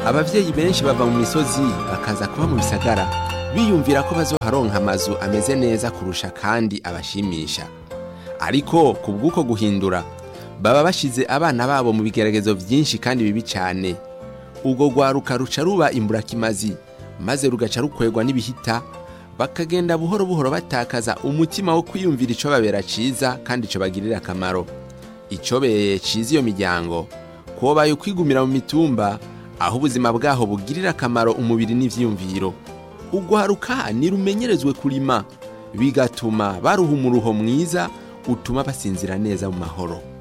abavyeyi benshi bava mu misozi bakaza kuba mu bisagara biyumvira ko bazoharonka amazu ameze neza kurusha kandi abashimisha ariko ku bw'uko guhindura baba bashize abana babo mu bigeragezo byinshi kandi bibi cyane ubwo rwaruka ruca ruba imburakimazi maze rugaca rukwegwa n'ibihita bakagenda buhoro buhoro batakaza umutima wo kwiyumvira ico babera ciza kandi ico bagirira akamaro icobeye ciza iyo miryango kobaye ukwigumira mu mitumba aho ubuzima bwaho bugirira akamaro umubiri n'ivyiyumviro ugwaruka nirumenyerezwe kurima bigatuma baruha umuruho mwiza utuma basinzira neza mu mahoro